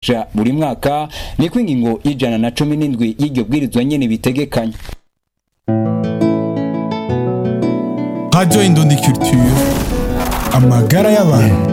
rushasha buri mwaka niko ingingo y'ijana na cumi n'indwi y'iryo bwirizwa nyene bitegekanya Radio Indundi Culture amagara y'abantu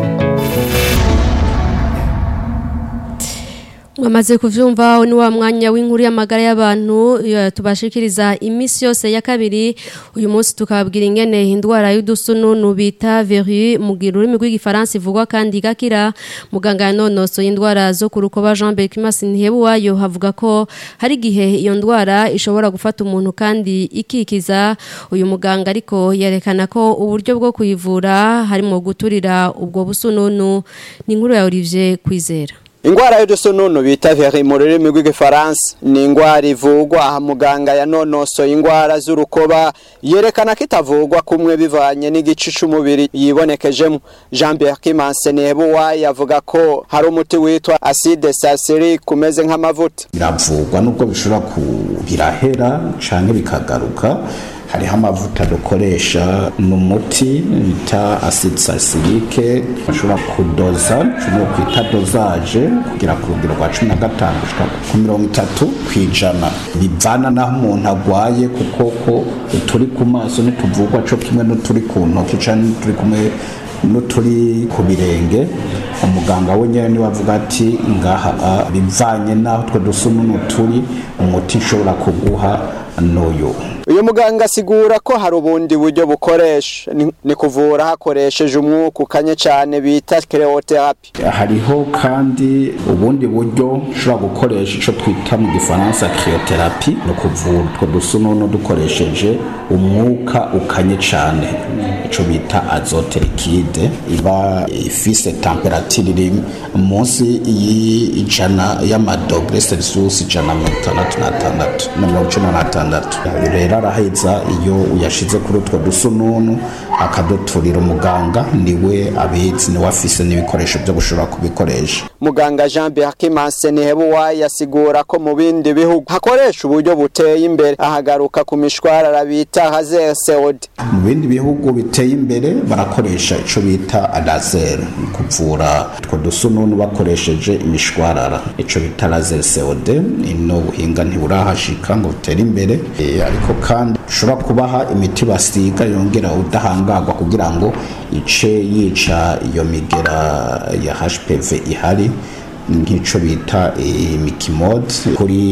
mwamaze kuvyumva ni wa mwanya w'inkuru y'amagara y'abantu ya, tubashikiriza imisi yose ya kabiri uyu munsi tukababwira ingene indwara y'udusununu bita verru mu rurimi rw'igifaransa ivugwa kandi igakira muganga yanonosoye indwara zo ku rukoba Jean Berkimas Ntihebuwayo havuga ko hari igihe iyo ndwara ishobora gufata umuntu kandi ikikiza uyu muganga ariko yerekana ko uburyo bwo kuyivura harimo guturira ubwo busununu ni inkuru ya Olivier Kwizera Ingwara y'udusununu bita veri mu rurimi rw'igifaransa ni ingwara ivugwa aha muganga yanonosoye ingwara z'urukoba yerekana ko itavugwa kumwe bivanye n'igice c'umubiri yibonekejemo Jean Pierre Kimanse Nebuwa yavuga ko hari umuti witwa acide salicylique umeze nk'amavuta biravugwa nubwo bishobora kubirahera canke bikagaruka hariho amavuta dukoresha ni umuti bita acide salicylique bashobora kudoza cumi kwita dozaje kugera ku rugero rwa cumi na gatanu gushika ku mirongo itatu ku ijana bivana naho umuntu agwaye kuko ko uturi ku maso ntituvugwa co kimwe n'uturi ku ntoki canke n'uturi kumwe n'uturi ku birenge umuganga we nyene niwe avuga ati ngaha bivanye naho twe dusununu turi umuti nshobora kuguha n'uyu uyu muganga asigura ko hari ubundi buryo bukoresha ni kuvura hakoresheje umwuka ukanye cyane bita cryotherapy hariho kandi ubundi buryo ushobora gukoresha icyo twita mu gifaransa cryotherapy ni ukuvura utwo dusununu dukoresheje umwuka ukanye cyane icyo bita azote liquide iba ifise temperature iri munsi y'ijana y'amadogre celsius ijana na mirongo itandatu n'atandatu na mirongo icenda n'atandatu rero araheza iyo uyashize kuri utwo dusununu akaduturira umuganga niwe abizi niwe afise n'ibikoresho byo gushobora kubikoresha muganga jean berkimanse nihebuwa yasigura ko mu bindi bihugu hakoresha uburyo buteye imbere ahagaruka ku mishwarara bita hazer seod mu bindi bihugu biteye imbere barakoresha ico bita laser kuvura utwo dusununu bakoresheje imishwarara ico bita laser seod ino buhinga ntiburahashika ngo butere imbere e, ariko kandi ushobora kubaha imiti basiga yongera udahangarwa kugira ngo ice yica iyo migera ya HPV ihari nk'ico bita imikimode kuri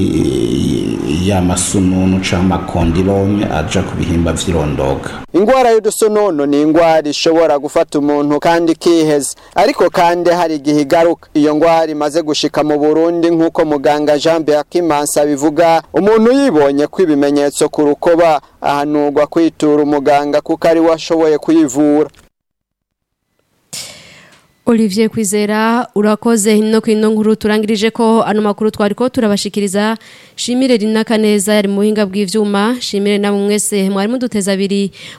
ya masununu canke amakondilome aja ku bihimba vy'irondoka ingwara y'udusununu ni ingwara ishobora gufata umuntu kandi ikiheza ariko kandi hari igihe igaruka iyo ngwara imaze gushika mu burundi nk'uko muganga jean berkimansi abivuga umuntu yibonye ko ibimenyetso ku rukoba ahanurwa kwitura umuganga kuko ari we ashoboye kuyivura Olivier Kwizera urakoze no kwino nkuru turangirije ko ano makuru twari ko turabashikiriza shimire rinaka neza yari muhinga bw'ivyuma shimire na mwese mwari muduteza abiri